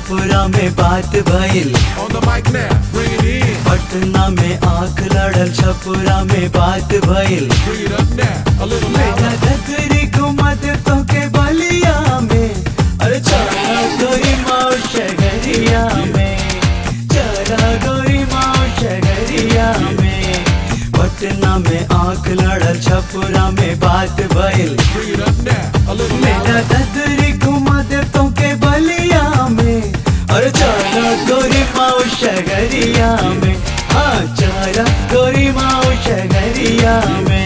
छपुरा में बात भइल On the mic now, bring it in. Patna में आंख लड़ल छपुरा में बात भइल Bring it up now, a little बेटा louder. ददरी घुमत तो के बलिया में अरे चला गोरी माँ शहरिया में चला गोरी माँ शहरिया में पटना में आंख लड़ल छपुरा में बात भइल Bring it up now, a little बेटा louder. ददरी घुमा दे तो के बलिया में अरे चला गोरी माँ शहरिया में हाँ चला गोरी माँ शहरिया में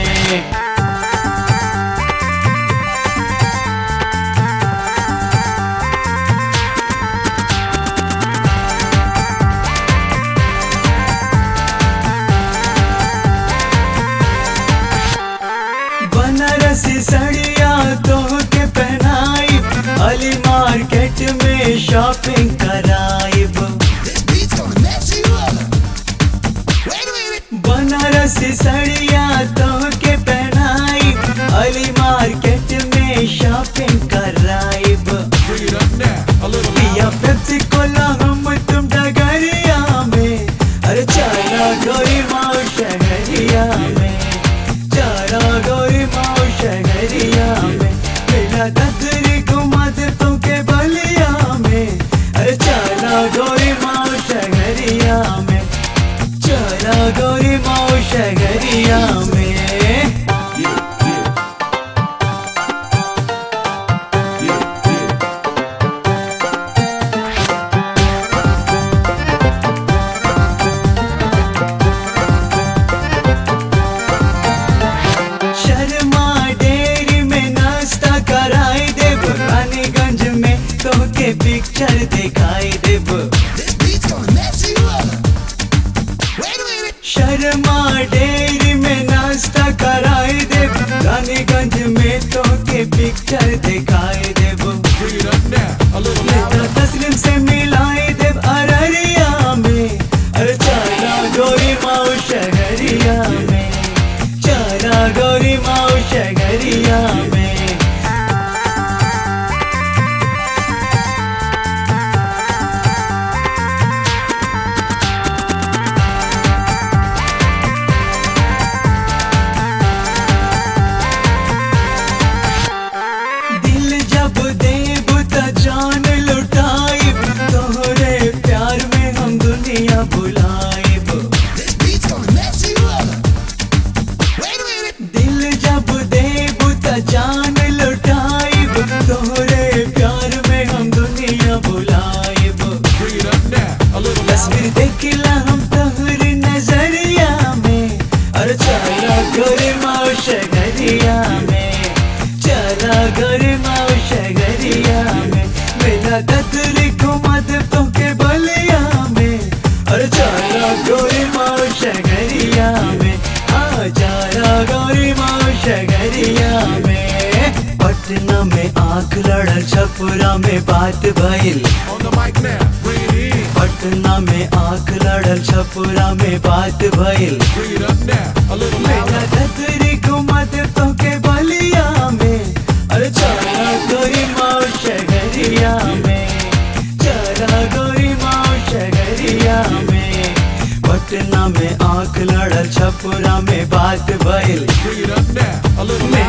बनारसी साड़िया तो के पहनाई अली मार्केट में शॉपिंग कराइब This beat's gonna mess you up. Wait a minute. Banarasi साड़िया तो के पहनाई अली मार्केट में शॉपिंग कराइब Bring it up now, a little पिया louder. पेप्सी कोला हम तुम डगरिया में अरे चला गोरी माँ शहरिया में चला गोरी माँ शहरिया में बिना ददरी घुमा दे तुमके बलिया में अरे चला गोरी माँ शहरिया में चला गोरी माँ शहरिया में Yeah, yeah. Yeah, yeah. Sharma dairy में नाश्ता कराई देब रानीगंज में तो के पिक्चर दिखाई देब This beat's gonna mess you up. Wait a minute. Sharma dairy में नाश्ता कराई देब रानीगंज में तो के पिक्चर दिखाई देब Bring it up now, a little बेटा louder. तस्लीम से मिलाई देब अररिया में अरे चला गोरी माँ शहरिया में चला गोरी माँ शहरिया में दिल जब देब त जान लुटाइब तोहरे प्यार में हम दुनिया बुलाइब This beat's gonna mess you up. Wait a minute. दिल जब देब त जान लुटाइब तोहरे प्यार में हम दुनिया बुलाइब Bring it up now, a little तस्वीर louder. देखला हम तोहरी नजरिया में अरे चला गोरे माँ शगरिया में चला गोरे माँ शगरिया में मेरा दतली घुमा दे तो के बलिया में अरे चला गोरे माँ शगरिया में आ चला गोरे माँ शगरिया में पटना में आंख लड़ल छपुरा में बात भइल On the mic now, bring it in. Patna में आंख लड़ल छपुरा में बात भइल Bring it up now, a little मेरा louder. दतरी घुमा दे तो के बलिया में अरे चला गोरी माँ शहरिया में चला गोरी माँ शहरिया में पटना में आंख लड़ल छपुरा में बात भइल Bring it up now, a little louder.